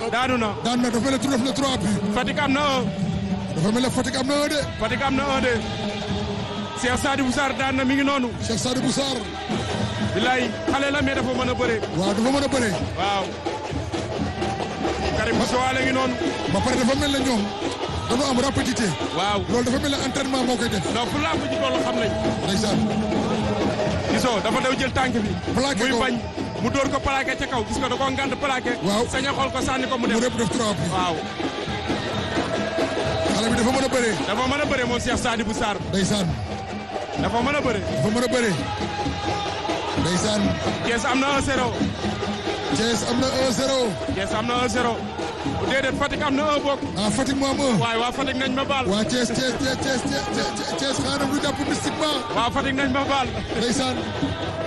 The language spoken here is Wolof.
daanu na daan na dafa mel ne tur def na trois bi Fatick am na un dafa mel ne Fatick am na un de Fatick am na un de Cheikh Sadibou Sarr daan na mi ngi noonu Cheikh Sadibou Sarr bilaay xale la mais dafa mën a bëre waaw dafa mën a bëre waaw Karim Bousso Wale ngi noonu ba pare dafa mel ne ñoom dafa am rapidité waaw loolu dafa mel ne entraînement moo koy def non fu làmb ji toll xam nañ ndeysaan gisoo dafa daw jël tànk bi Plaqué muy ko. bañ mu dóor ko plaqué ca kaw gis nga da koo ngànd plaqué Waaw. sañ a xool ko sànni ko mu mu dem rëpp def trois bi waaw xale bi dafa mën a bëre dafa mën a bëre moom Cheikh Sadibou Sarr ndeysaan dafa mën a bëre dafa mën a bëre ndeysaan Thiès am na 1-0 Thiès am na 1-0 Thiès am na 1-0 déedéet Fatick am na 1 bokk ah Fatick moo am 1 waaye waa Fatick nañ ma baal waa Thiès Thiès Thiès Thiès Thiès Thiès xaaral lu jàpp mystiquement waa Fatick nañ ma baal ndeysaan